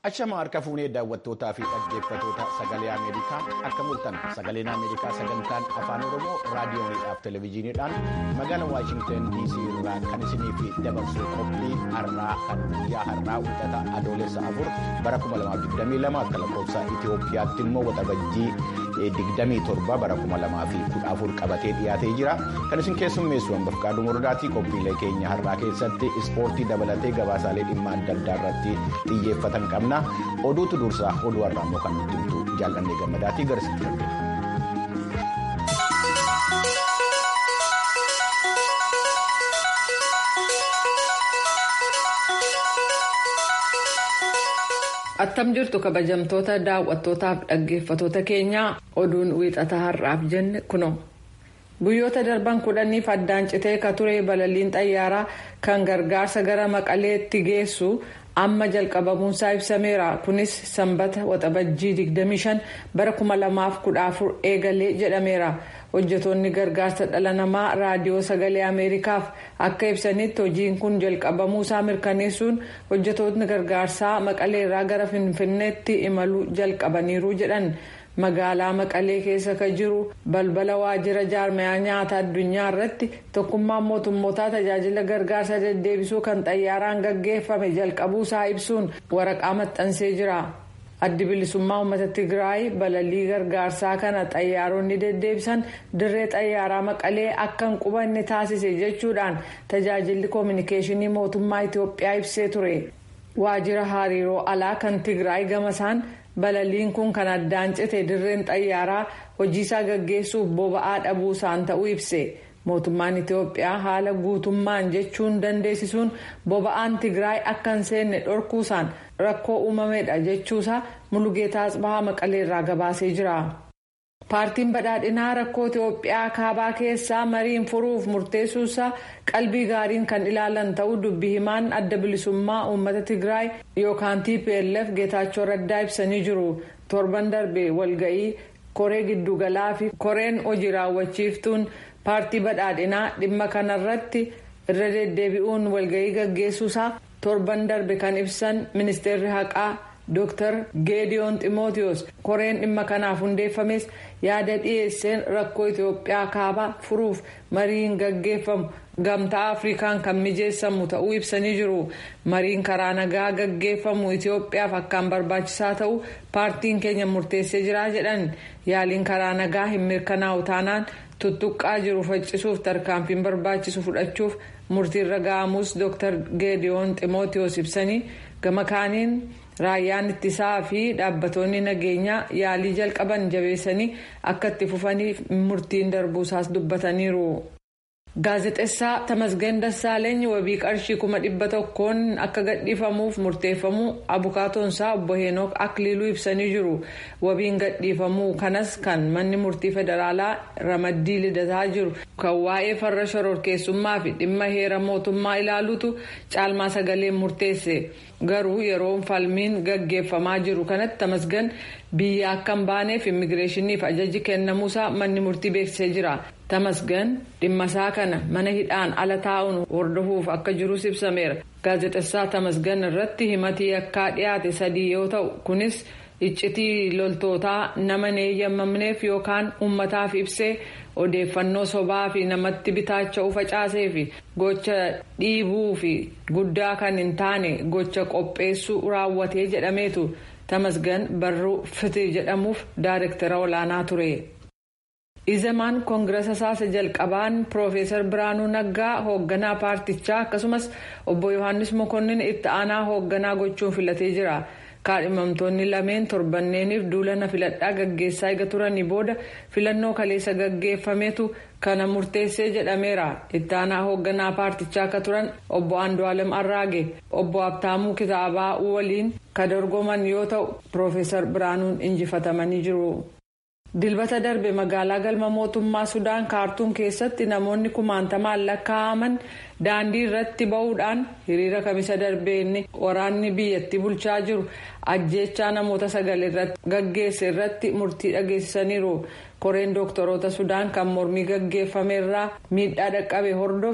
Achama harka fuunee daawwattootaa fi dhaggeeffatoota sagalee Ameerikaa akka mul'atan sagaleen Ameerikaa sagantaan afaan Oromoo raadiyooniidhaaf televezyiiniidhaan magaalaa Waashintan DC irraa kan isiniif dabarsu qophii har'aa kan guyyaa har'aa wixata adoolessa afur bara 2022 akka lakkoofsa Itoophiyaatti immoo waxabajjii 27 bara 2014 qabatee dhiyaatee jira. Kan isin keessummeessu hambafqaaduu murdaatii qophiilee keenya har'aa keessatti ispoortii dabalatee gabaasaalee dhimma adda addaa irratti xiyyeeffatan qabna. oduutu dursaa oduu har'aa immoo kan nutti himtu jaallannee gammadaatii garasitti darbe. attam jirtu kabajamtoota daawwattootaaf dhaggeeffatoota keenyaa oduun wiixata har'aaf jenne kuno. guyyoota darban kudhaniif addaan citee ka ture balaliin xayyaaraa kan gargaarsa gara maqaleetti geessu amma jalqabamuunsaa ibsameera kunis sanbata waxabajjii 25 bara 2014 eegalee jedhameera hojjetoonni gargaarsa dhala namaa raadiyoo sagalee ameerikaaf akka ibsanitti hojiin kun jalqabamuusaa mirkaneessuun hojjetoonni gargaarsaa maqaleerraa gara finfinneetti imaluu jalqabaniiru jedhan. magaalaa maqalee keessa ka jiru balbala waajjira jaarmayaa nyaata addunyaa irratti tokkummaan mootummootaa tajaajila gargaarsa deddeebisuu kan xayyaaraan gaggeeffame jalqabuusaa ibsuun waraqaa maxxansee jira addi bilisummaa uummata tigraay balalii gargaarsaa kana xayyaaronni deddeebisan dirree xayyaaraa maqalee akka hin qubanne taasise jechuudhaan tajaajilli koominikeeshinii mootummaa itiyoophiyaa ibsee ture waajjira hariiroo alaa kan tigraay gamasaan. balaliin kun kan addaan cite dirreen xayyaaraa hojiisaa gaggeessuuf boba'aa dhabuusaan ta'uu ibse mootummaan itiyoophiyaa haala guutummaan jechuun dandeessisuun boba'aan tigraay akka hin seenne dhorkuusaan rakkoo uumamedha jechuusaa mulugeetaa asbahaa maqaleerraa gabaasee jira. paartiin badhaadhinaa rakkoo itiyoophiyaa kaabaa keessaa mariin furuuf murteessuusaa qalbii gaariin kan ilaalan ta'uu dubbii himaan adda bilisummaa uummata tigraay yookaan tplf geetaachoo raddaa ibsanii jiru torban darbe walga'ii koree giddugalaa fi koreen hojii raawwachiiftuun paartii badhaadhinaa dhimma kanarratti irra deddeebi'uun walga'ii gaggeessuusaa torban darbe kan ibsan ministeerri haqaa. Dr. Geediyoon Ximootiyoos koreen dhimma kanaaf hundeeffames yaada dhiyeesseen rakkoo Itoophiyaa kaabaa furuuf mariin gaggeeffamu gamtaa Afrikaan kan mijeessamu ta'uu ibsanii jiru. Mariin karaa nagaa gaggeeffamu Itoophiyaaf akkaan barbaachisaa ta'uu paartiin keenya murteessee jira jedhan yaaliin karaa nagaa hin mirkanaa'u taanaan tuttuqqaa jiru faccisuuf tarkaanfiin barbaachisu fudhachuuf murtiirra ga'amus Dr. Geediyoon Ximootiyoos ibsanii gama kaaniin. raayyaan ittisaa fi dhaabbatoonni nageenyaa yaalii jalqaban jabeessanii akka itti fufaniif murtiin darbuusaas dubbataniiru. gaazexessaa tamasgeen dassaaleny wabii qarshii kuma dhibba tokkoon akka gadhiifamuuf murteeffamuu abukaatoonsaa obbo heenook akliiluu ibsanii jiru wabiin gadhiifamuu kanas kan manni murtii federaalaa ramaddii lidataa jiru kan waa'ee farra shororkeessummaa fi dhimma heera mootummaa ilaaluutu caalmaa sagaleen murteesse garuu yeroo falmiin gaggeeffamaa jiru kanatti tamasgan biyya akka hin baaneef immigireeshiniif ajaji kennamuusaa manni murtii beeksisee jira. tamasgan dhimmasaa kana mana hidhaan ala taa'uun hordofuuf akka jirus ibsameera gaazexessaa tamasgan irratti himatii yakkaa dhiyaate sadii yoo ta'u kunis iccitii loltootaa nama hin eeyyamamneef yookaan uummataaf ibsee odeeffannoo sobaa fi namatti bitaacha'uu facaasee fi gocha dhiibuu fi guddaa kan hin taane gocha qopheessuu raawwatee jedhameetu tamasgan barruu fiti jedhamuuf daayirektara olaanaa ture. izamaan koongirasa saasa jalqabaan piroofeesar biraanuu naggaa hoogganaa paartichaa akkasumas obbo yohaannis mokonnin itti aanaa hoogganaa gochuun filatee jira kaadhimamtoonni lameen torbanneeniif duulana filadhaa gaggeessaa eega turanii booda filannoo kaleessa gaggeeffametu kana murteessee jedhameera itti aanaa hoogganaa paartichaa akka turan obbo andu'aalem arraage obbo abtaamuu kitaabaa waliin ka dorgoman yoo ta'u piroofeesar biraanuun injifatamanii jiru. dilbata darbe magaalaa galma mootummaa sudaan kaartuum keessatti namoonni kumaantamaan lakkaa'aman daandii irratti ba'uudhaan hiriira kamisa darbeenni waraanni biyyattii bulchaa jiru ajjeechaa namoota sagal irratti gaggeesse irratti murtii dhageessisaniiru koreen dooktoroota sudaan kan mormii gaggeeffame irraa miidhaa dhaqqabe hordof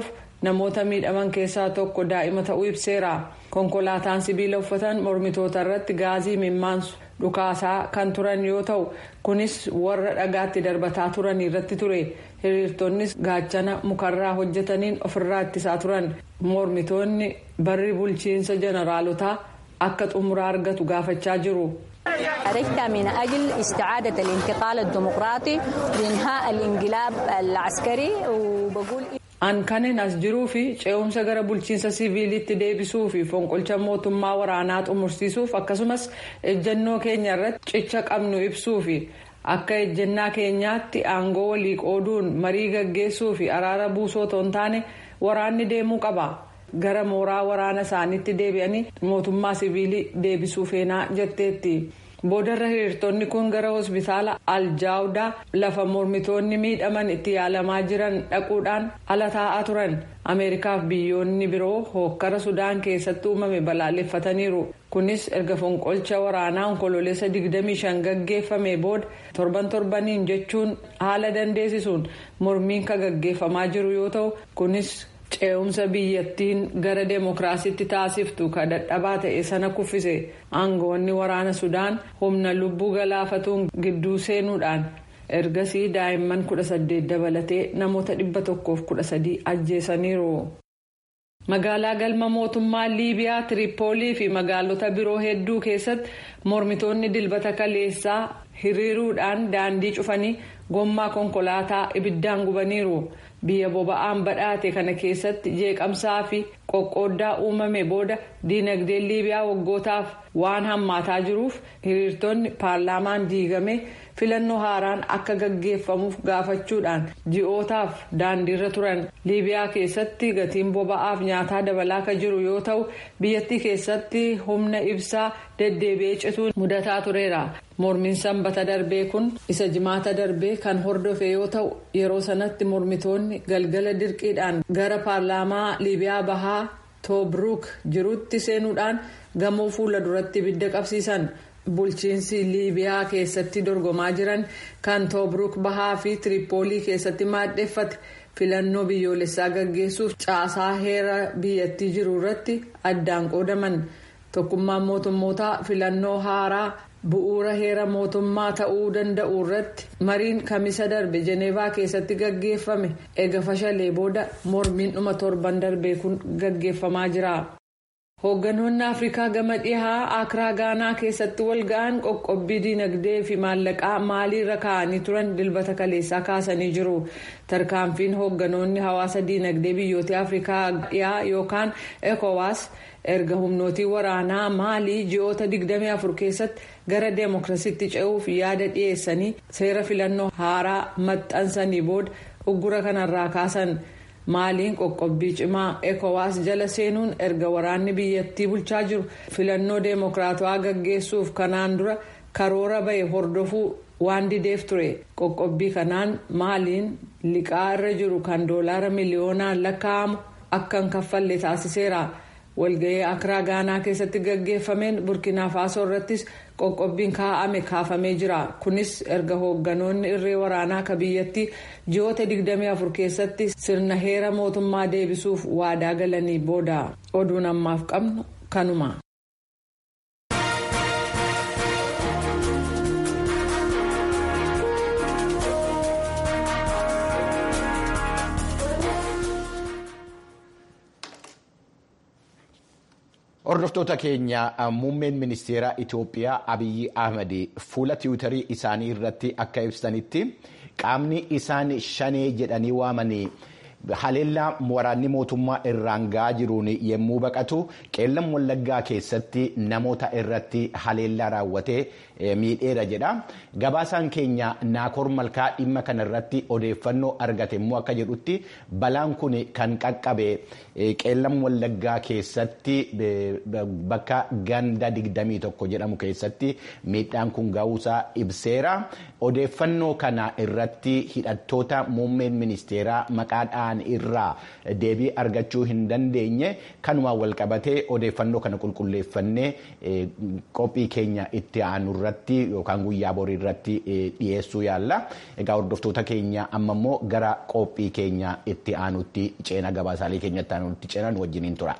namoota miidhaman keessaa tokko daa'ima ta'uu ibseera konkolaataan sibiila uffatan mormitoota irratti gaazii mimmaansu dhukaasaa kan turan yoo ta'u kunis warra dhagaatti darbataa turan irratti ture hiriirtonnis gaachana mukarraa hojjetaniin ofirraa ittisaa turan mormitoonni barri bulchiinsa jeneraalotaa akka xumuraa argatu gaafachaa jiru. خرجت من أجل استعادة الانتقال الديمقراطي وإنهاء الانقلاب العسكري وبقول an kanin as jiruu fi ce'umsa gara bulchiinsa siviilitti deebisuu fi fonqolcha mootummaa waraanaa xumursiisuuf akkasumas ejjennoo keenya irratti cicha qabnu ibsuu fi akka ejjennaa keenyaatti aangoo walii qooduun marii gaggeessuu fi araara buusoo otoo hin taane waraanni deemuu qaba gara mooraa waraana isaaniitti deebi'anii mootummaa siviilii deebisuu feenaa jetteetti. boodarra hiriirtonni kun gara hospitaala aljaawdaa lafa mormitoonni miidhaman itti yaalamaa jiran dhaquudhaan ala taa'aa turan ameerikaaf biyyoonni biroo hookkara sudaan keessatti uumame balaaleffataniiru kunis erga fonqolcha waraanaa onkololeessa 25 gaggeeffame booda torban torbaniin jechuun haala dandeessisuun mormiin kan gaggeeffamaa jiru yoo ta'u kunis. ce'umsa biyyattiin gara deemokiraasiitti taasiftu kan dadhabaa ta'e sana kuffise aangoonni waraana sudaan humna lubbuu galaafatuun gidduu seenuudhaan ergasii daa'imman kudha saddeet dabalatee namoota dhibba tokkoof kudha sadii ajjeesaniiru. magaalaa galma mootummaa liibiyaa tiripoolii fi magaalota biroo hedduu keessatti mormitoonni dilbata kaleessaa hiriiruudhaan daandii cufanii gommaa konkolaataa ibiddaan gubaniiru. biyya boba'aan badhaate kana keessatti jeeqamsaa fi qoqqooddaa uumame booda diinagdeen liibiyaa waggootaaf waan hammaataa jiruuf hiriirtonni paarlaamaan diigame filannoo haaraan akka gaggeeffamuuf gaafachuudhaan ji'ootaaf daandiirra turan liibiyaa keessatti gatiin boba'aaf nyaataa dabalaa kan jiru yoo ta'u biyyattii keessatti humna ibsaa deddeebi'ee cituun mudataa tureera. mormiin sanbata darbee kun isa jimaata darbee kan hordofe yoo ta'u yeroo sanatti mormitoonni galgala dirqiidhaan gara paarlaamaa liibiyaa bahaa toobruuk jirutti seenuudhaan gamoo fuula duratti ibidda qabsiisan bulchiinsi liibiyaa keessatti dorgomaa jiran kan toobruuk bahaa fi tiripoolii keessatti maaddeeffate filannoo biyyoolessaa gaggeessuuf caasaa heera biyyattii jiru irratti addaan qoodaman tokkummaan mootummootaa filannoo haaraa. bu'uura heera mootummaa ta'uu danda'u irratti mariin kamisa darbe jeneevaa keessatti gaggeeffame ega fashalee booda mormiin dhuma torban darbee kun gaggeeffamaa jira. hoogganoonni afrikaa gama dhihaa akiraa gaanaa keessatti wal ga'an qoqqobbii diinagdee fi maallaqaa maaliirra kaa'anii turan dilbata kaleessaa kaasanii jiru tarkaanfiin hoogganoonni hawaasa diinagdee biyyoota afrikaa dhihaa yookaan ekowaas erga humnootii waraanaa maalii ji'oota 24 keessatti gara deemokiraasiitti ce'uuf yaada dhiyeessanii seera filannoo haaraa maxxansanii booda uggura kanarraa kaasan. maaliin qoqqobbii cimaa ekowaas jala seenuun erga waraanni biyyattii bulchaa jiru filannoo deemokiraatawaa gaggeessuuf kanaan dura karoora bahe hordofuu waan dideef ture qoqqobbii kanaan maaliin liqaa irra jiru kan doolaara miliyoonaan lakkaa'amu akka hin kaffalle taasiseera walga'ii akiraa gaanaa keessatti gaggeeffameen burkina faasoo irrattis qoqqobbiin kaa'ame kaafamee jira kunis erga hoogganoonni irree waraanaa ka biyyattii ji'oota 24 keessatti sirna heera mootummaa deebisuuf waadaa galanii booda oduun ammaaf qabnu kanuma. Hordoftoota keenya muummeen ministeera Itoophiyaa Abiyyi Ahmad fuula tiwiitarii isaanii irratti akka ibsanitti qaamni isaan shanee jedhanii waamanii haleellaa waraanni mootummaa irraan ga'aa jiruun yommuu baqatu qeellam wallaggaa keessatti namoota irratti haleellaa raawwatee miidheera jedha. Gabaasaan keenya Naakoor Malkaa dhimma kana irratti odeeffannoo argate immoo akka jedhutti balaan kun kan qaqqabe qeellam wallaggaa keessatti bakka ganda 21 jedhamu keessatti miidhaan kun ga'uusaa ibseera. Odeeffannoo kana irratti hidhattoota muummeen ministeeraa maqaa ta'an irraa deebii argachuu hin dandeenye kanumaan wal qabatee odeeffannoo kana qulqulleeffannee qophii keenya itti aanu irratti yookaan guyyaa borii irratti dhiyeessuu yaalla. Egaa hordoftoota keenya amma immoo gara qophii keenya itti aanutti ceena gabaasaalee keenya itti aanutti ceenan wajjiniin tura.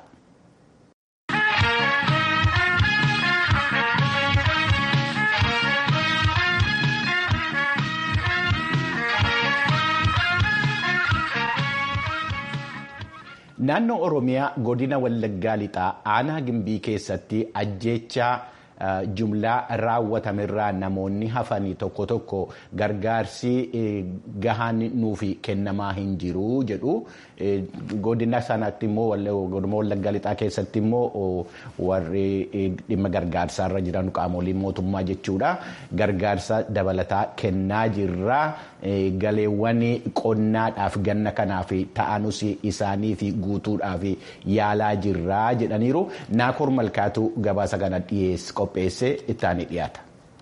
Naannoo Oromiyaa godina Wallaggaa lixaa aanaa gimbii keessatti ajjeechaa jumlaa raawwatamerraa namoonni hafanii tokko tokko gargaarsi gahaan nuuf kennamaa hin jiru jedhu. Godina sanatti immoo godina Wallaggaa lixaa keessatti immoo warri dhimma gargaarsaarra jiran qaamoliin mootummaa jechuudha. Gargaarsa dabalataa kennaa jirra. Galeewwan qonnaadhaaf ganna kanaaf ta'anus isaaniif guutuudhaaf yaalaa jirra jedhaniiru. Naakoor Malkaatu gabaasa kana dhiyeesse qopheesse ittaanii dhiyaata.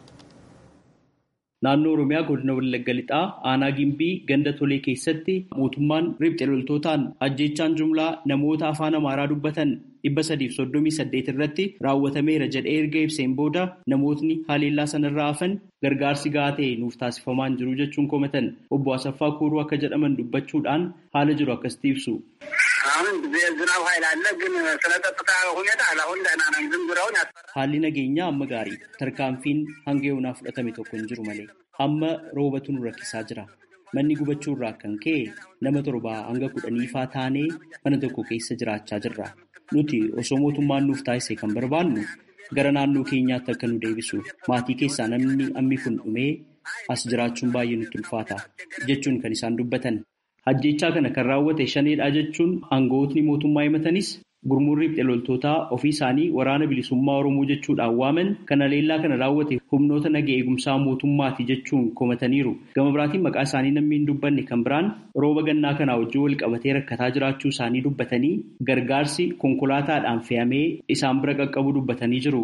Naannoo Oromiyaa godina Wallagga Lixaa aanaa Gimbii ganda tolee keessatti mootummaan riphxee loltootaan ajjeechaan jumlaa namoota afaan Amaaraa dubbatan dhibba sadiif soddomii saddeet irratti raawwatameera jedhee erga ibseen booda namootni haleellaa sanarraa hafan gargaarsi gahaa ta'e nuuf taasifamaa hin jiru jechuun komatan obbo Asaffaa Kuuruu akka jedhaman dubbachuudhaan haala jiru akkasitti ibsu. አሁን ዝናብ ኃይል አለ ግን ስለ ጸጥታ ሁኔታ ለአሁን ደህና ነን። ዝም ብለውን ያስፈራል። Haalli nageenyaa amma gaarii tarkaanfiin hanga yoonaa fudhatame tokko hin jiru malee amma roobatu nu rakkisaa jira. Manni gubachuu irraa kan ka'e nama torbaa hanga kudhaniifaa taanee mana tokko keessa jiraachaa jirra. Nuti osoo mootummaan nuuf taasise kan barbaannu gara naannoo keenyaatti akka nu deebisu maatii keessaa namni ammi kun dhumee as jiraachuun baay'ee nutti ulfaata jechuun kan isaan dubbatan. Ajjeechaa kana kan raawwate shaneedha jechuun aangawootni mootummaa himatanis gurmuun riphxee loltootaa ofii isaanii waraana bilisummaa Oromoo jechuudhaan waaman kan haleellaa kana raawwate humnoota naga eegumsaa mootummaati jechuun komataniiru. Gama biraatiin maqaa isaanii namni hin dubbanne kan biraan rooba gannaa kanaa wajjin wal qabatee rakkataa jiraachuu isaanii dubbatanii gargaarsi konkolaataadhaan fe'amee isaan bira qaqqabu dubbatanii jiru.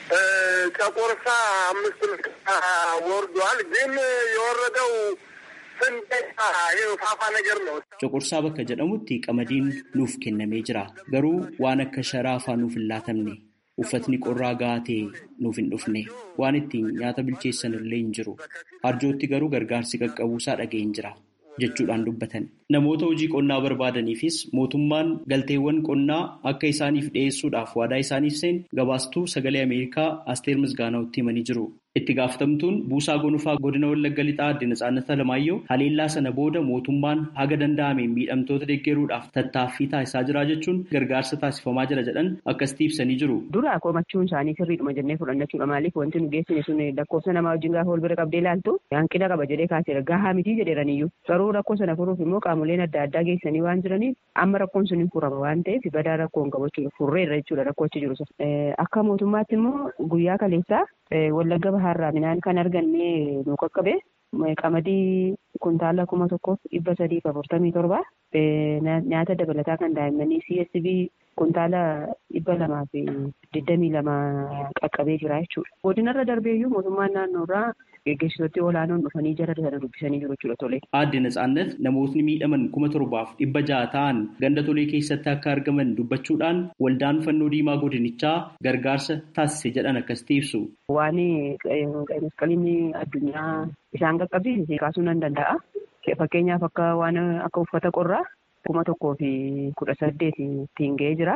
ከቆርሳ አምስት ወርዷል። ግን የወረደው ፋፋ ነገር ነው። Coqorsaa bakka jedhamutti qamadiin nuuf kennamee jira. Garuu waan akka sharaa afaan nuuf hin laatamne. Uffatni qorraa gahaa ta'e nuuf hin dhufne. Waan ittiin nyaata bilcheessan illee hin jiru. Arjootti garuu gargaarsi qaqqabuusaa dhaga'een jira. jechuudhaan dubbatan. Namoota hojii qonnaa barbaadaniifis mootummaan galteewwan qonnaa akka isaaniif dhiyeessuudhaaf waadaa isaaniif seen gabaastuu sagalee Ameerikaa Asteer Misgaanaawatti himanii jiru. Itti gaafatamtuun buusaa gonfaa godina Wallagga Lixaa Aadde Natsaannata Lamaayyoo haleellaa sana booda mootummaan haga danda'ameen miidhamtoota deeggaruudhaaf tattaaffii taasisaa jira jechuun gargaarsa taasifamaa jira jedhan akkasitti ibsanii jiru. Dura komachuun isaanii sirriidhuma jennee fudhanna jechuudha. Maaliif wanti nu geessine sun lakkoofsa namaa wajjin gaafa wal bira qabdee ilaaltu hanqina qaba jedhee kaaseera. Gahaa mitii jedheeraniyyuu. Garuu rakkoo sana furuuf immoo qaamoleen adda addaa geessanii waan jiraniif amma rakkoon sun hin furama waan ta'eef badaa rakkoo hin qabu jechuudha. Furreerra jechuudha rakkoo achi jiru. Akka mootummaatti immoo guyyaa kaleessaa Wallagga Bahaarraa midhaan kan arganne nu qaqqabe qamadii kuntaala kuma tokkoof dhibba sadiif afurtamii torba nyaata dabalataa kan daa'immanii CSV kuntaala dhibba lamaa fi digdamii lama qaqqabee jira jechuudha. Godinarra darbeeyyuu mootummaan naannoorraa geggeessitooti olaanoon dhufanii jara sana dubbisanii jiru jechuudha tole. Aadde Natsaannat namootni miidhaman kuma torbaaf dhibba jaha ta'an ganda tolee keessatti akka argaman dubbachuudhaan waldaan fannoo diimaa godinichaa gargaarsa taasise jedhan akkasitti ibsu. Waan masqaliin addunyaa isaan qaqqabsiise kaasuu nan danda'a. Fakkeenyaaf akka waan akka uffata qorraa kuma tokkoo fi kudha saddeet ittiin ga'ee jira.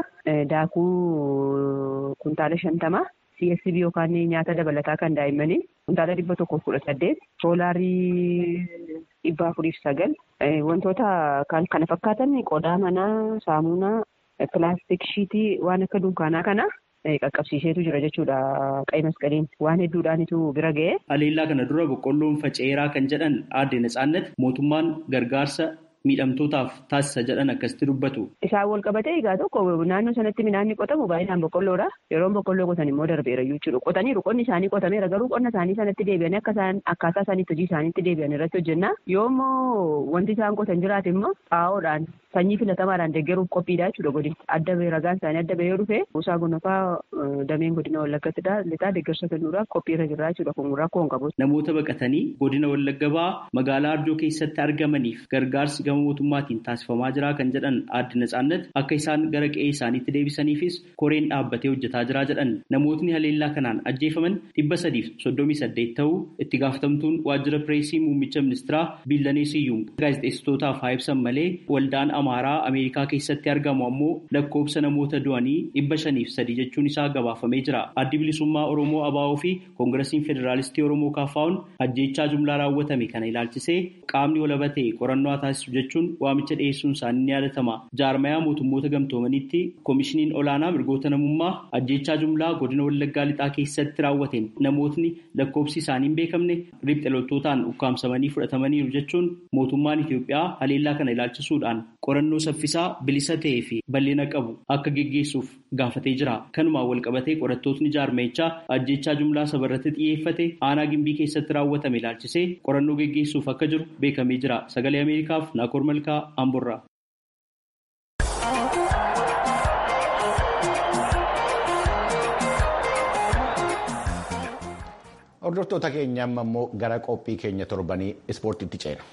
Daakuu kuntaala shantama. CSB yookaan nyaata dabalataa kan daa'immanii kuntaala dhibba tokkoof kudha saddeet. Soolaarii dhibba afuriif sagal. Wantoota kana fakkaatan qodaa manaa, saamunaa, pilaastik shiitii waan akka dunkaanaa kana qaqqabsiiseetu jira jechuudha qa'i masqaliin waan hedduudhaanitu bira ga'e. Haleellaa kana dura boqqolloon faca'eeraa kan jedhan aadde Natsaannat mootummaan gargaarsa miidhamtootaaf taasisa jedhan akkasitti dubbatu. Isaan wal qabatee egaa tokko naannoo sanatti midhaan ni qotamu baay'inaan boqqolloodha. Yeroo boqqolloo qotan immoo darbeera jechuudha. Qotaniiru qonni isaanii qotameera garuu qonna isaanii sanatti deebi'anii akka isaan akkaataa isaaniitti hojii isaaniitti deebi'an irratti hojjenna. Yoo immoo wanti isaan qotan jiraate immoo xaa'oodhaan sanyii filatamaadhaan deeggaruuf qophiidha jechuudha godin. Adda bahee ragaan isaanii adda bahee dhufe buusaa gonofaa dameen godina Wallaggatti lixaa deeggarsa kennuudhaaf qophiirra jira jechuudha kun rakkoo hin qabu. Namoota baqatanii godina Wallagga ba'aa magaalaa Arjoo keessatti argamaniif gargaarsi gama mootummaatiin taasifamaa jira kan jedhan aadde Natsaannat akka isaan gara qe'ee isaaniitti deebisaniifis koreen dhaabbatee hojjetaa jira jedhan namootni haleellaa kanaan ajjeefaman dhibba sadiif soddomii saddeet ta'uu itti gaafatamtuun waajjira pireesii muummicha ministiraa Biillanee Siyyuum gaazexeessitootaaf haa ibsan malee waldaan Amaaraa Ameerikaa keessatti argamu ammoo lakkoobsa namoota du'anii dhibba shaniif sadi jechuun isaa gabaafamee jira. Addi bilisummaa Oromoo ABO fi Koongirasiin Federaalistii Oromoo KFO'n ajjeechaa jumlaa raawwatame kana ilaalchisee qaamni walaba ta'e qorannoo taasisu jechuun waamicha dhiyeessuun isaanii ni yaadatama. Jaarmayaa mootummoota gamtoomaniitti koomishiniin olaanaa mirgoota namummaa ajjeechaa jumlaa godina Wallaggaa lixaa keessatti raawwateen namootni lakkoofsi isaanii hin beekamne riphxe loltootaan ukkaamsamanii fudhatamaniiru jechuun mootummaan Itoophiyaa haleellaa kana ilaalchisuudhaan qorannoo saffisaa bilisa ta'ee fi bal'ina qabu akka geggeessuuf gaafatee jira. Kanumaan walqabatee qorattootni jaarmayichaa ajjeechaa jumlaa sabarratti xiyyeeffate aanaa gimbii keessatti raawwatame ilaalchisee qorannoo geggeessuuf akka jiru beekamee jira. Sagalee Ameerikaaf Naakoor Malkaa Amborraa. Hordoftoota keenya amma immoo gara qophii keenya torbanii ispoortiitti ceena.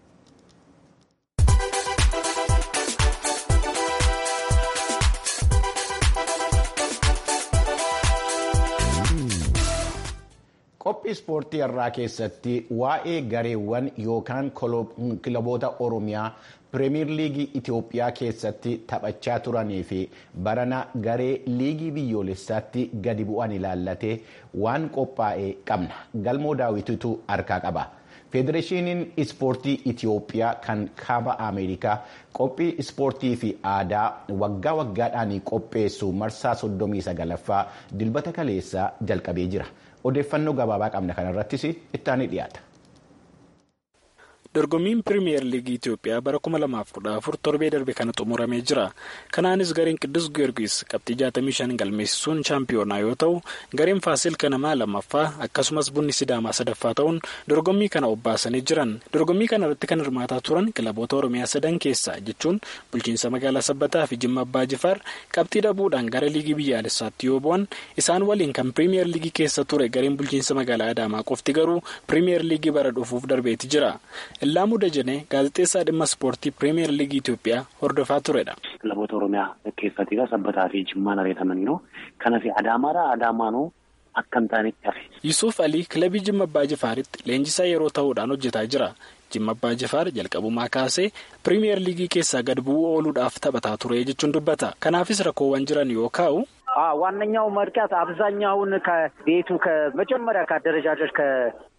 Qophii ispoortii irraa keessatti waa'ee gareewwan yookaan kilaboota Oromiyaa Pireemiyer Liigii Itoophiyaa keessatti taphachaa turanii fi barana garee liigii biyyoolessaatti gadi bu'an ilaallatee waan qophaa'e qabna. Galmoo daawwititu harkaa qaba. Federeeshiniin ispoortii Itoophiyaa kan kaaba Ameerikaa qophii ispoortii fi aadaa waggaa waggaadhaan qopheessu marsaa 39ffaa dilbata kaleessaa jalqabee jira. Odeeffannoo gabaabaa qabna kanarrattis ittaanii dhiyaata. dorgommiin piriimiyer liigii Itoophiyaa bara 2014 torbee darbe kana xumuramee jira. Kanaanis gareen Qiddus Giyoorgis qabxii 65 galmeessisuun shaampiyoonaa yoo ta'u gareen Faasil Kanamaa lammaffaa akkasumas bunni Sidaamaa sadaffaa ta'uun dorgommii kana obbaasanii jiran. Dorgommii kana irratti kan hirmaataa turan kilaboota Oromiyaa sadan keessaa jechuun bulchiinsa magaalaa Sabbataa fi Jimma Abbaa Jifaar qabxii dhabuudhaan gara liigii biyyaalessaatti yoo bu'an isaan waliin kan piriimiyer liigii keessa ture gareen bulchiinsa magaalaa Adaamaa qofti garuu piriimiyer liigii bara dhufuuf darbeeti jira. Illaamu Dajanee gaazexeessaa dhimma ispoortii piriimiyer liigii Itoophiyaa hordofaa turedha. Kilaboota Oromiyaa keessatti sabbataa fi jimmaan ari'atamaniiru. Kanaaf Adaamaadhaa Adaamaanuu akka hin taanetti hafe. Yusuuf Alii kilabii Jimma Abbaa Jifaaritti leenjisaa yeroo ta'uudhaan hojjetaa jira. Jimma Abbaa Jifaar jalqabumaa kaasee piriimiyer liigii keessaa gad bu'uu ooluudhaaf taphataa ture jechuun dubbata. Kanaafis rakkoowwan jiran yoo kaa'u. ዋነኛው ምክንያት አብዛኛውን ከቤቱ ከመጀመሪያ ከአደረጃጀት ከ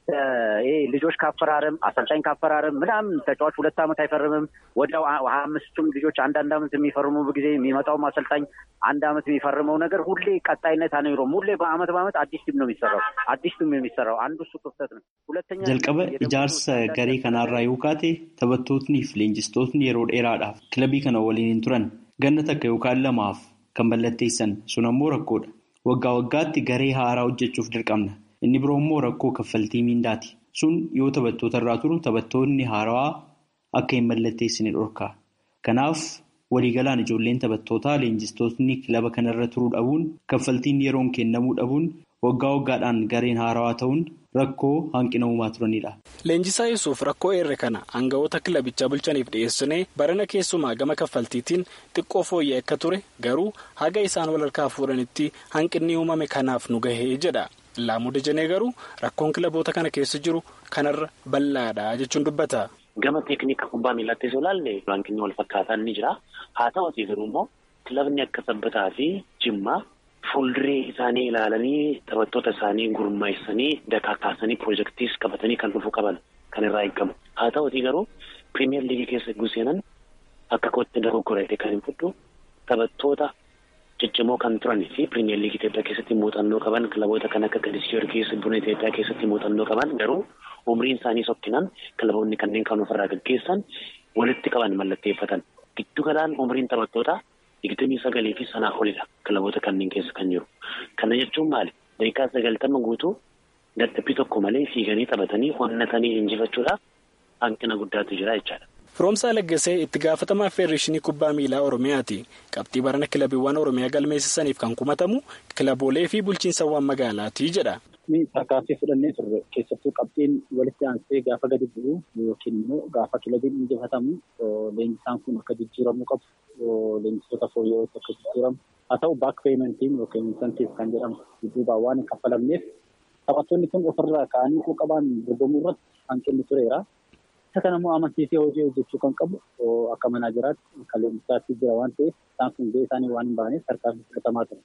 ይሄ ልጆች ካፈራረም አሰልጣኝ ካፈራረም ምናምን ተጫዋች ሁለት ዓመት አይፈርምም። ወዲያው ሀያ አምስቱም ልጆች አንዳንድ ዓመት የሚፈርሙ ጊዜ የሚመጣውም አሰልጣኝ አንድ ዓመት የሚፈርመው ነገር ሁሌ ቀጣይነት አይኖረውም። ሁሌ በአመት በአመት አዲስ ቲም ነው የሚሰራው። አዲስ ቲም የሚሰራው አንዱ እሱ ክፍተት ነው። ሁለተኛ jalqaba ijaarsa garee kanaarraa yoo kaate taphattootnii fi leenjistootni yeroo dheeraadhaaf kilabii kana waliin hin turan ganna takka yookaan lamaaf kan mallatteessan sun ammoo rakkoodha. Waggaa waggaatti garee haaraa hojjechuuf dirqamna. Inni biroo immoo rakkoo kaffaltii miindaati. Sun yoo taphattoota irraa turu taphattoonni haarawaa akka hin mallatteessine dhorka. Kanaaf waliigalaan ijoolleen taphattootaa leenjistootni kilaba kanarra turuu dhabuun kaffaltiin yeroon kennamuu dhabuun waggaa waggaadhaan gareen haarawaa ta'uun rakkoo hanqina uumaa turanidha. Leenjisaa Yusuuf rakkoo eerre kana aangawoota kilabichaa bulchaniif dhiyeessinee barana keessumaa gama kaffaltiitiin xiqqoo fooyya'e akka ture garuu haga isaan walharkaa fuudhanitti hanqinni uumame kanaaf nu gahee jedha. Laamuu Dajanee garuu rakkoon kilaboota kana keessa jiru kanarra bal'aadha jechuun dubbata. Gama teekniika kubbaa miilattis olaalle hanqinni wal fakkaataan ni jira. Haa ta'uutii garuu immoo kilabni akka sabbataa fi jimmaa fuulduree isaanii ilaalanii taphattoota isaanii gurmaa'isanii dakaakaasanii piroojeektiis qabatanii kan dhufuu qaban kan irraa eegamu. Haa ta'uutii garuu piriimiyer liigii keessa guuseenan akka kootti dogoggorate kan hin fudhu taphattoota. ciccimoo kan turanii fi piriimiyer liigii Itoophiyaa keessatti muuxannoo qaban kilaboota kan akka Qiddus Giyoorgis buna Itoophiyaa keessatti muuxannoo qaban garuu umriin isaanii sokkinaan kilaboonni kanneen kan ofirraa gaggeessan walitti qaban mallatteeffatan. Giddu galaan umriin taphattoota digdamii sagalii fi sanaa olidha kilaboota kanneen keessa kan jiru. Kana jechuun maali? Daqiiqaa sagaltama guutuu dadhabbii tokko malee fiiganii taphatanii onnatanii injifachuudhaaf hanqina guddaatu jira jechaadha. Firoomsaa Laggasee itti gaafatamaa Feedereeshinii Kubbaa Miilaa Oromiyaati. Qabxii barana kilabiiwwan Oromiyaa galmeessisaniif kan kumatamu kilaboolee fi bulchiinsawwan magaalaati jedha. ni tarkaanfii fudhannee turre keessattuu qabxiin walitti aansee gaafa gadi bu'u yookiin immoo gaafa kilabiin injifatamu leenjisaan kun akka jijjiiramuu qabu leenjisoota fooyya'ootti akka jijjiiramu haa ta'u baak peementiin yookiin insantiif kan jedhamu dudduubaan waan hin kaffalamneef taphattoonni kun ofirraa ka'anii quuqamaan dorgomuu irratti hanqinni tureera. Isa kana immoo amansiisee hojii hojjechuu kan qabu akka manaajeraatti kan leenjisaatti jira waan ta'eef isaan kun gahee isaanii waan hin baaneef tarkaanfii fudhatamaa ture.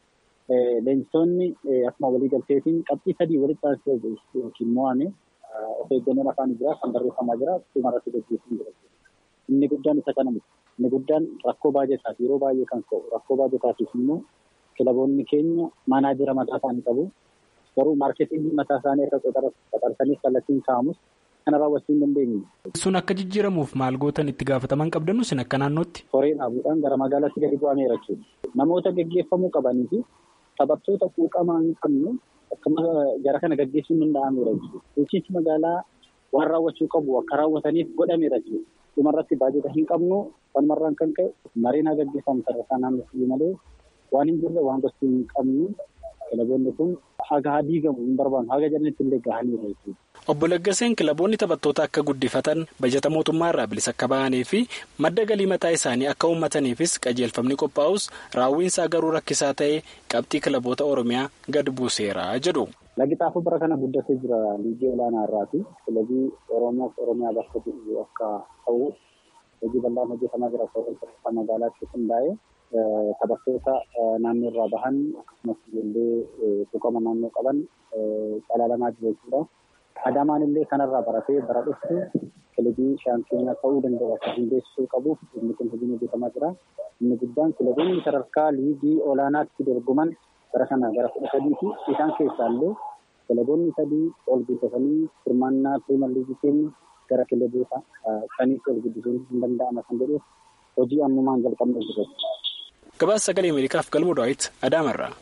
Leenjisoonni akkuma waliigalteetiin qabxii sadii walitti aansee yookiin mo'ame of eeggannoon afaan jira kan barreeffamaa jira dhuma irratti gaggeessuun jira. Inni guddaan isa kana miti. Inni guddaan rakkoo baajataaf yeroo baay'ee kan ka'u rakkoo baajataatiif immoo kilaboonni keenya manaajera mataa isaanii qabu. Garuu maarketingii mataa isaanii akka qaxarsanii kallattiin kaa'amus kana raawwachuu hin dandeenye. Sun akka jijjiiramuuf maal gootan itti gaafataman qabdannu sin akka naannootti. Horee dhaabuudhaan gara magaalaatti gadi bu'ameera jechuudha. Namoota gaggeeffamuu qabanii fi taphattoota quuqamaa hin qabne akkuma jara kana gaggeessuun danda'ameera jechuudha. Bulchiinsi magaalaa waan raawwachuu qabu akka raawwataniif godhameera jechuudha. Dhumarratti baajata hin qabnu walumarraan kan ka'e mariin haa gaggeeffamu sadarkaa naannoo malee waan hin jirre waan gosti hin qabnu kilaboonni kun haga haa diigamu hin barbaannu haga jedhanitti illee gahaniiru jechuudha. Obbo Laggaseen kilaboonni taphattoota akka guddifatan bajata mootummaa irraa bilisa akka bahanii fi madda galii mataa isaanii akka uummataniifis qajeelfamni qophaa'us raawwiinsaa garuu rakkisaa ta'ee qabxii kilaboota Oromiyaa gad buuseera jedhu. Lagi xaafuu bara kana guddatee jira liigii olaanaa irraati. Kilabii Oromoo fi Oromiyaa bakka bu'u akka ta'u hojii bal'aan hojjetamaa jira. Sadarkaa magaalaatti hundaa'ee taphattoota naannoo irraa bahan akkasumas ijoollee tuqama naannoo qaban calaalamaa jiru jechuudha. Adamaan illee kanarraa baratee bara dhuftu kilabii shaampiyoonaa ta'uu danda'u akka hundeessuu qabuuf inni kun hojiin hojjetamaa jira. Inni guddaan kilaboonni sadarkaa liigii olaanaatti dorgoman bara kana gara kudha sadiiti. Isaan keessaa illee kilaboonni sadii ol guddatanii hirmaannaa piriimer liigii keenya gara kilaboota shaniitti ol guddisuun hin danda'ama kan jedhuuf hojii ammumaan jalqabnee jirra. Gabaasa sagalee Ameerikaaf galmoo daawwiti Adaamarraa.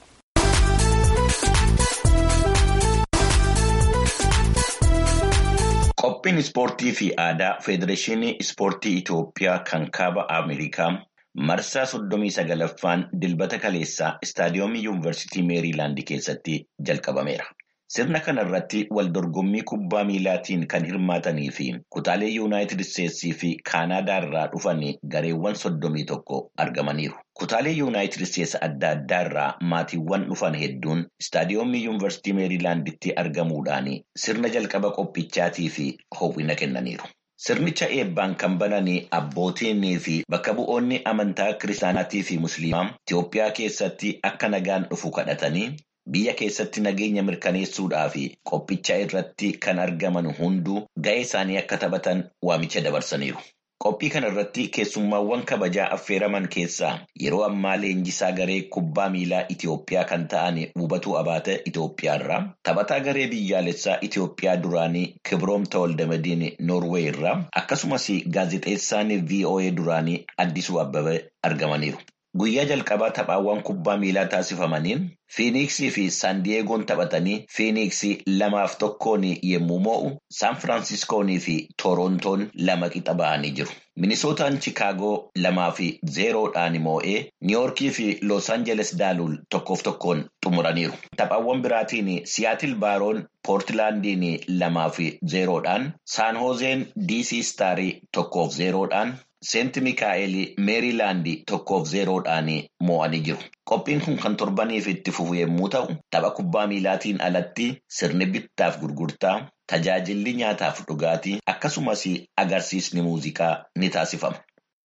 Qophiin ispoortii fi aadaa Federeeshinii Ispoortii Itoophiyaa kan kaaba Ameerikaa marsaa soddomii sagalaffaan dilbata kaleessaa istaadiyoomii yuunivarsiitii Meeriilaand keessatti jalqabameera. Sirna kana irratti wal dorgommii kubbaa miilaatiin kan hirmaatanii fi kutaalee yuunaayitid isteetsii fi kaanaadaa irraa dhufan gareewwan soddomii tokko argamaniiru. Kutaalee yuunaayitid isteets adda addaa irraa maatiiwwan dhufan hedduun istaadiyoomii yuunivarsiitii meeriilaanditti argamuudhaan sirna jalqaba qophichaatii fi hawwina kennaniiru. Sirnicha eebbaan kan bananii abbootiinii fi bakka bu'oonni amantaa kiristaanaatii fi musliimaa Itoophiyaa keessatti akka nagaan dhufu kadhatanii biyya keessatti nageenya mirkaneessuudhaa fi qophicha irratti kan argaman hunduu ga'ee isaanii akka taphatan waamicha dabarsaniiru. Qophii kana irratti keessummaawwan kabajaa affeeraman keessaa yeroo ammaa leenjisaa garee kubbaa miilaa Itoophiyaa kan ta'an Wubatuu Abaate Itoophiyaa irraa taphataa garee biyyaalessaa Itoophiyaa duraanii Kibroom Tawaldamadiin Noorweey irraa akkasumas gaazexeessaan VOA duraanii Addisuu Abbabee argamaniiru. Guyyaa jalqabaa taphaawwan kubbaa miilaa taasifamaniin Fiiniksii fi Saandiyeegoon taphatanii Fiiniksii lamaaf tokkoon yommuu moo'u Saan Firaansiskoonii fi Tooroontoon lama qixa ba'anii jiru. Minisootaan Chikaagoo lamaa fi zeeroodhaan moo'ee Niiyoorkii fi Loos Aanjeles daaluul tokkoof tokkoon xumuraniiru. Taphaawwan biraatiin Siyaatil Baaroon Poortilaandiin lamaa fi zeeroodhaan Saan Hoozeen DC Staarii tokkoof zeeroodhaan. Seent Mikaa'el Meeriilaandi tokkoof zeeroodhaan moo'anii jiru. Qophiin kun kan torbaniif itti fufu yommuu ta'u, tapha kubbaa miilaatiin alatti sirni bittaaf gurgurtaa, tajaajilli nyaataaf dhugaatii akkasumas agarsiisni muuziqaa ni taasifama.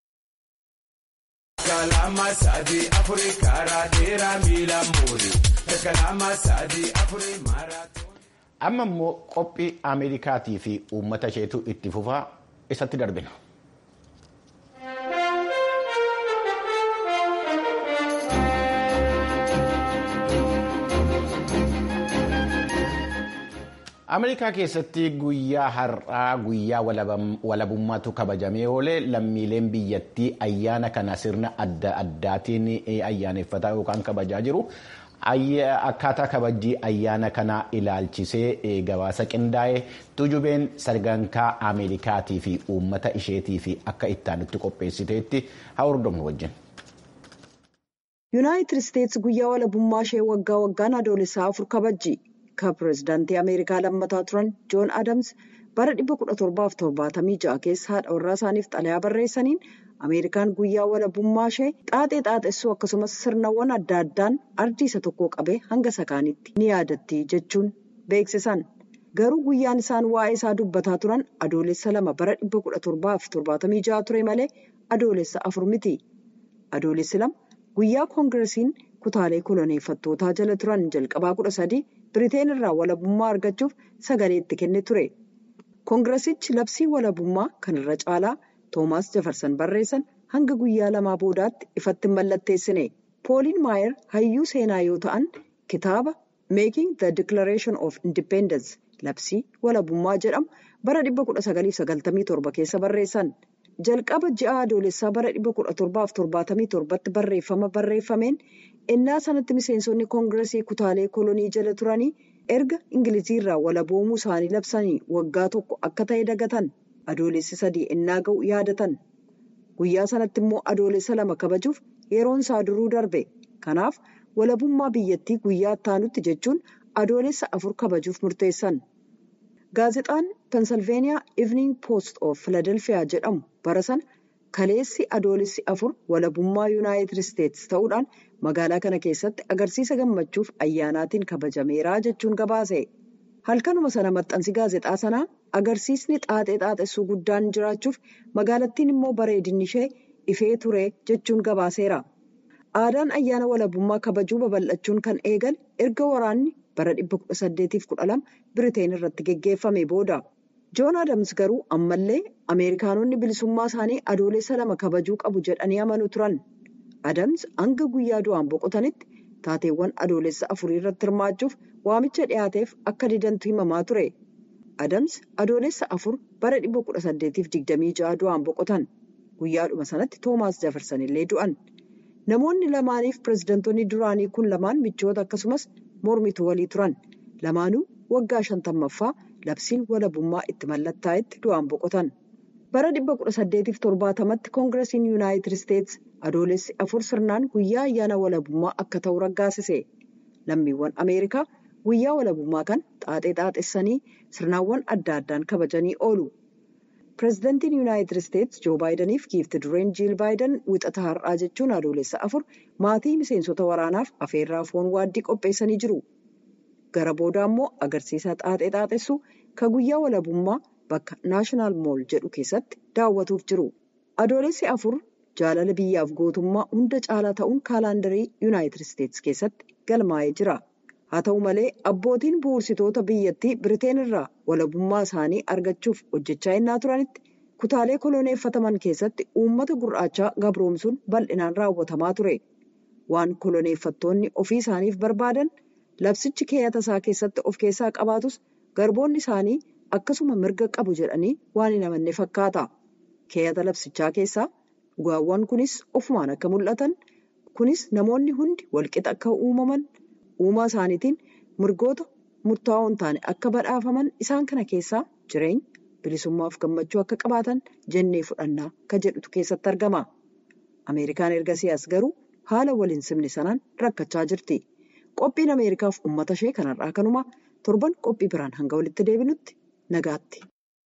Amma immoo qophii Ameerikaatii fi uummata isheetu itti fufaa isatti darbina. Ameerikaa keessatti guyyaa har'aa guyyaa walabummaatu kabajamee oolee lammiileen biyyattii ayyaana kana sirna adda addaatiin ayyaaneffataa yookaan kabajaa jiru. Akkaataa kabajii ayyaana kanaa ilaalchisee gabaasa qindaa'ee tujubeen sagantaa Ameerikaatii fi uummata isheetii fi akka ittaanitti qopheessiteetti haa hordofnu wajjin. Yuunaayitid Isteetsi guyyaa walabummaa ishee waggaa waggaan adoolessaa afur kabajji. kan pireezidaantii Ameerikaa lammataa turan Joon Adams bara 1776 keessa haadha warraa isaaniif xalayaa barreessaniin Ameerikaan guyyaa walabummaa ishee xaaxee xaaxessuu akkasumas sirnawwan adda addaan ardii isa tokko qabee hanga sakaanitti ni yaadatti jechuun beeksisan. Garuu guyyaan isaan waa'ee isaa dubbataa turan adoolessa lama bara 1776 ture malee adoolessa afur miti. Adoolessi lama guyyaa koongiresiin kutaalee koloneeffattootaa jala turan jalqabaa kudha sadii Biriteen irraa walabummaa argachuuf sagalee itti kenne ture. Koongiresichi labsii walabummaa kan irra caalaa Toomaas Jafarsan barreessan hanga guyyaa lamaa boodaatti ifatti mallatteessine. Pooliin Maayer hayyuu seenaa yoo ta'an kitaaba Making the Declaration of Independence labsii walabummaa jedhamu bara 1997 keessa barreessan. Jalqaba ji'a adoolessaa bara 1777tti barreeffama barreeffameen innaa sanatti miseensonni koongiresii kutaalee kolonii jala turanii erga ingiliziirraa walaboomuu isaanii labsanii waggaa tokko akka ta'e dagatan adoolessi sadii innaa ga'u yaadatan. Guyyaa sanatti immoo adoolessa lama kabajuuf yeroon isaa duruu darbe. Kanaaf walabummaa biyyattii guyyaa ittaanutti jechuun adoolessa afur kabajuuf murteessan. Gaazexaan Pennsylvania Evening Post of Philadelphia jedhamu bara sana kaleessi adoolessi afur walabummaa Yuunaayitid Isteetsi ta'uudhaan magaalaa kana keessatti agarsiisa gammachuuf ayyaanaatiin kabajameera jechuun gabaase. Halkanuma sana maxxansi gaazexaa sanaa agarsiisni xaaxee xaaxessuu guddaan jiraachuuf magaalattiin immoo bareedinni ishee ifee ture jechuun gabaaseera. Aadaan ayyaana walabummaa kabajuu babal'achuun kan eegale erga waraanni bara 1812 Biriteen irratti geggeeffame booda. Joon Adams garuu ammallee Ameerikaanonni bilisummaa isaanii adoolessa lama kabajuu qabu jedhanii amanu turan. Adams hanga guyyaa du'aan boqotanitti taateewwan adoolessa afurii irratti hirmaachuuf waamicha dhiyaateef akka didantu himamaa ture. Adams adoolessa afur bara 1826 du'aan boqotan. Guyyaadhuma sanatti Toomaas Jafarsan illee du'an. Namoonni lamaaniif pireezidantoonni duraanii kun lamaan michoota akkasumas mormituu walii turan. Lamaanuu waggaa shantammaffaa labsiin walabummaa itti mallattaa'etti du'aan boqotan. Bara 1870tti koongiresiin Yuunaayitid Isteetsi adoolessi afur sirnaan guyyaa ayyaana walabummaa akka ta'u raggaasise. Lammiiwwan Ameerikaa guyyaa walabummaa kan xaaxee xaaxessanii sirnaawwan adda addaan kabajanii oolu. Pireezidantiin Yuunaayitid Isteetsi Joo Baayidaniif giifti dureen Jiil Baayidan wixata har'aa jechuun adoolessa afur maatii miseensota waraanaaf afeerraa foon waaddii qopheessanii jiru. Gara booda immoo agarsiisa xaaxee xaaxessuu kan guyyaa walabummaa bakka naashinaal mool jedhu keessatti daawwatuuf jiru. Adoolessi afur jaalala biyyaaf gootummaa hunda caalaa ta'uun kaalaandarii Yuunaayitid Isteetsi keessatti galmaa'ee jira. Haa ta'u malee abbootiin bu'uursitoota biyyattii Biriteen irraa walabummaa isaanii argachuuf hojjechaa innaa turanitti kutaalee koloneeffataman keessatti uummata gurraachaa gabroomsuun bal'inaan raawwatamaa ture. Waan koloneeffattoonni ofii isaaniif barbaadan labsichi keeyata isaa keessatti of keessaa qabaatus garboonni isaanii akkasuma mirga qabu jedhanii waan hin amanne fakkaata. Keeyata labsichaa keessaa dhugaawwan kunis ofumaan akka mul'atan kunis namoonni hundi walqixa akka uumaman. uumaa isaaniitiin mirgoota murtaa'oo hin taane akka badhaafaman isaan kana keessaa jireenya bilisummaaf gammachuu akka qabaatan jennee fudhannaa kan jedhutu keessatti argama. Ameerikaan erga siyaas garuu haala waliin simne sanaan rakkachaa jirti. Qophiin Ameerikaaf uummata ishee kanarraa kanuma torban qophii biraan hanga walitti deebinutti nagaatti.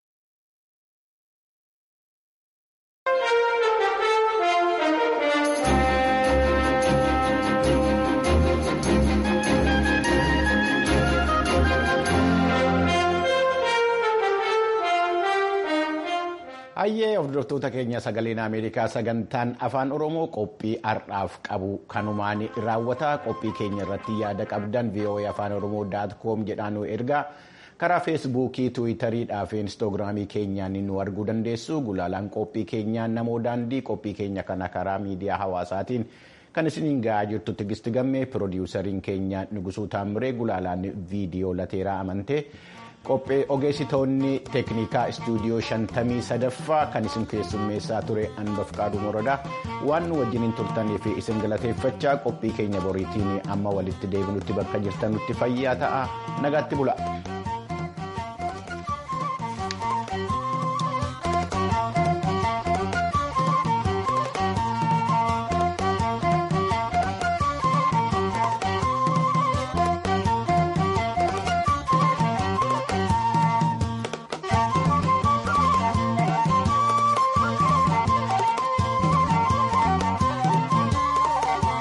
Hayyee hordoftoota keenya sagaleen Ameerikaa sagantaan afaan Oromoo qophii har'aaf qabu kanumaan raawwata qophii keenya irratti yaada qabdan VOA afaan Oromoo daat koom jedhaan nu ergaa karaa feesbuukii tiwiitariidhaa fi inistoogiraamii keenyaan nu arguu dandeessu gulaalaan qophii keenyaa namoo daandii qophii keenya kana karaa miidiyaa hawaasaatiin kan isiniin ga'aa jirtu tigisti gammee piroodiwusariin keenya nugusuu taamiree gulaalaan viidiyoo lateeraa amantee. qophee ogeessitoonni teeknikaa istuudiyoo shantamii sadaffaa kan isin keessummeessaa ture anbaf qaaduu morodaa waan nu wajjiniin turtaniif isin galateeffachaa qophii keenya boriitiin amma walitti deebinutti bakka jirtanutti fayyaa ta'a nagaatti bula.